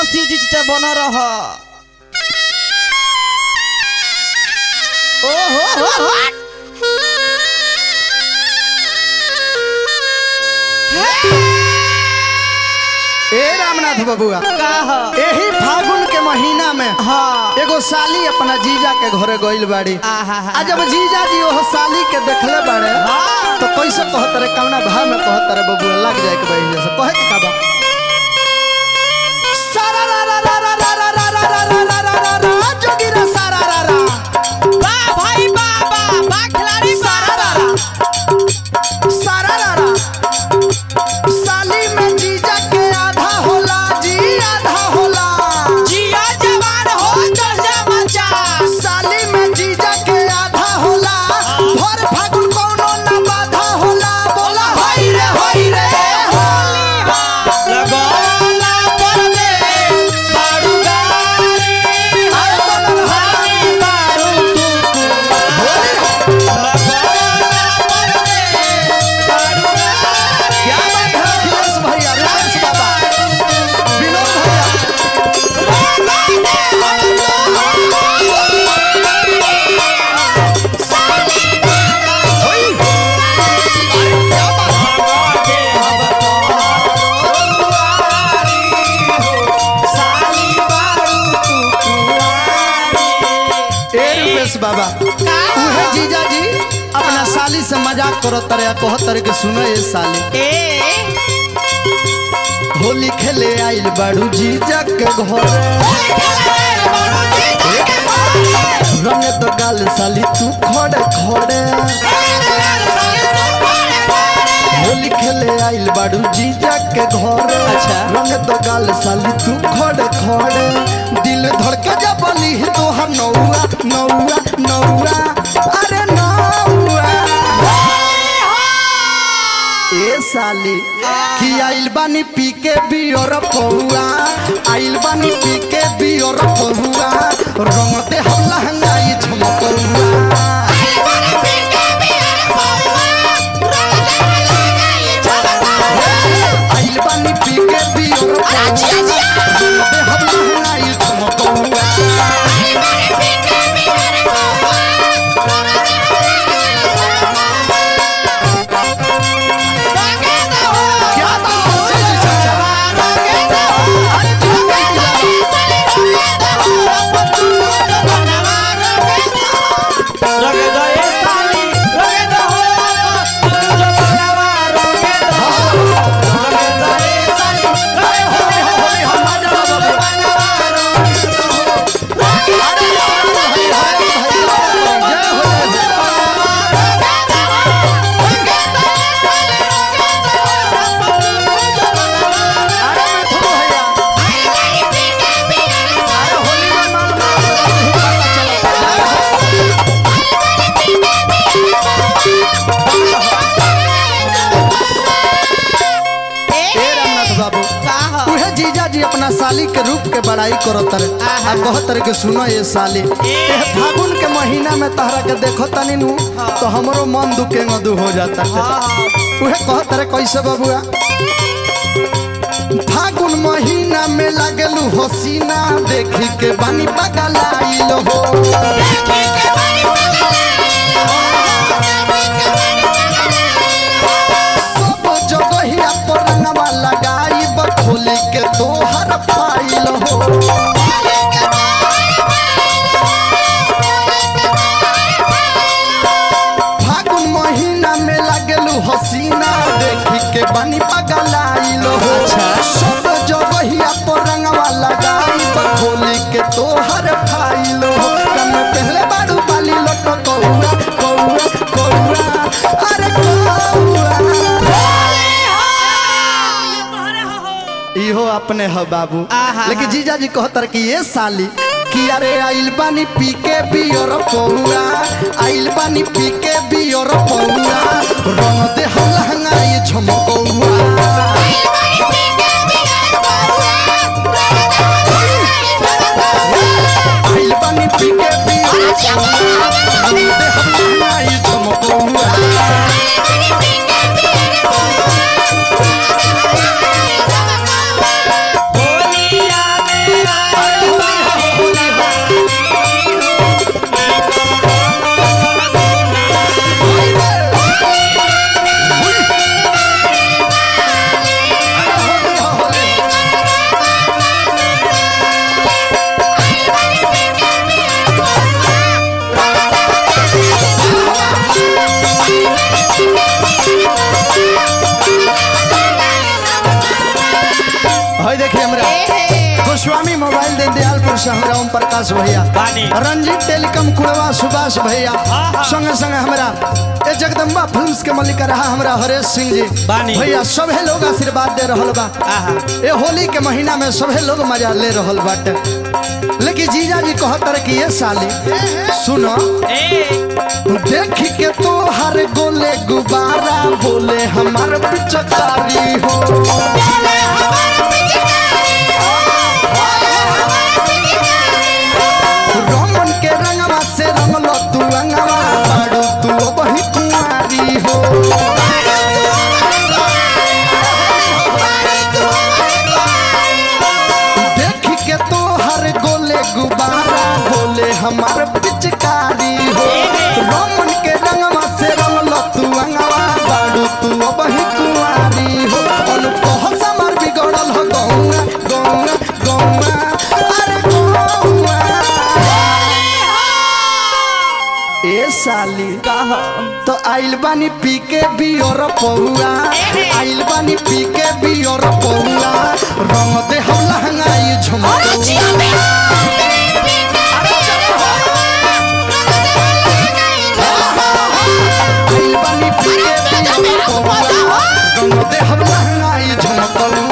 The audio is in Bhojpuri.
शिव जी चिता बन रह ओ हो हो हो ए रामनाथ बबुआ का ह एही फागुन के महीना में हाँ एगो साली अपना जीजा के घरे गइल बाड़ी आहा आ जब जीजा जी ओह साली के देखले बाड़े हाँ। तो कैसे कहत रे कवना भाव में कहत रे बबुआ लग जाए के बहिन से कहे के का बा सारा रा रा रा रा रा रा रा रा रा रा रा रा रा जोगी रा सारा रा रा बा भाई बा बा बा खिलाड़ी सारा रा रा सारा रा रा साली में जीजा के आधा होला जी आधा होला जिया जवान हो चल जा बच्चा साली में जीजा के आधा होला भर फागुन कौनो ना बाधा होला बोला होई रे होई रे लगोला पर दे बारू गारी अरे बोला ना हारी बारू तू लगोला पर दे बारू गारी क्या बात है अखिलेश भैया रमेश बाबा विनोद भैया होई अरे क्या बात है ए रुपेश बाबा उहे जीजा जी अपना साली से मजाक करो तरे कहो तरे के सुनो ये साली होली खेले आइल बाड़ू जीजा के घरे रंगे तो गाल साली तू खड़े खड़े होली खेले आइल बाड़ू जीजा के घरे अच्छा। रंगे तो गाल साली तू खड़े खड़े दिल धड़के जब बली तोहर नौआ नौआ नौआ अरे नौआ ए साली कि आइल बानी पी के बियर पहुआ आइल बानी पी के बियर पहुआ रंग दे हम लहंगाई झमकौआ आइल बानी पी के बियर पहुआ रंग दे हम लहंगाई झमकौआ क्या बात है सीजी चाचा अरे झमकौआ अरे होली हो होली हो मजा बाबा अरे हरि हरि हरि जय हो जय अरे मिठू भैया अरे होली में माल माल पता चला ए रामनाथ बाबू उहे जीजा जी अपना साली के रूप के बड़ाई करत रे आ कहत रे के सुनो ये साली ए फागुन के महीना में तहरा के देखो तनी नु तो हमरो मन दुखे मधु हो जाता है उहे कहत रे कैसे बबुआ फागुन महीना में लागलू हसीना देखी के बानी पगलाइल हो सब जगहिया पर रंगवा लगाई बखोली के तोहर फाइल हो फागुन महीना में लागलू हसीना देखी के बानी पगलाइल हो सब जगहिया पर रंगवा लगाई बखोली के तोहर फाइल हो कम पहले बारू बाली लोट कौआ कौआ कौआ अरे कौआ इहो अपने ह बाबू आहा। लेकिन जीजा जी कहतर कि ये साली कि अरे आइल बानी पी के बियर पौआ आइल बानी पी के बियर पौआ रंग दे हम लहंगाई झमकौआ आइल बानी पी के बियर पौआ रंग दे हम लहंगाई झमकौआ मोहब्बतपुर से हमरा ओम प्रकाश भैया बानी। रंजीत टेलीकॉम कुड़वा सुभाष भैया हाँ। संगे संगे हमरा ए जगदम्बा फिल्म्स के मालिक रहा हमरा हरेश सिंह जी बानी। भैया सभे लोग आशीर्वाद दे रहल बा आहा ए होली के महीना में सभे लोग मजा ले रहल बाटे लेकिन जीजा जी कहत रहे कि ये साली सुनो ए देख के तो हर गोले गुब्बारा बोले हमार पिचकारी हो रमन के रंगवा से रंगलो तू अंगवा बाड़ू तू वही कुमारी हो देख के तो हर गोले गुब्बारा बोले हमार पिचकारी हो रमन के रंगवा से रंगलो तू अंगवा बाड़ू तू वही कुमारी हो अनुभव समर बिगड़ल हो गौंगा गौंगा गौंगा अरे गौंगा ए साली तो आइल बानी पी के बियर पहुआ आइल बानी पी के बियर पहुआ रंग दे हम लहंगाई झुमक आइल बानी पी के बियर पहुआ रंग दे हम लहंगाई झुमक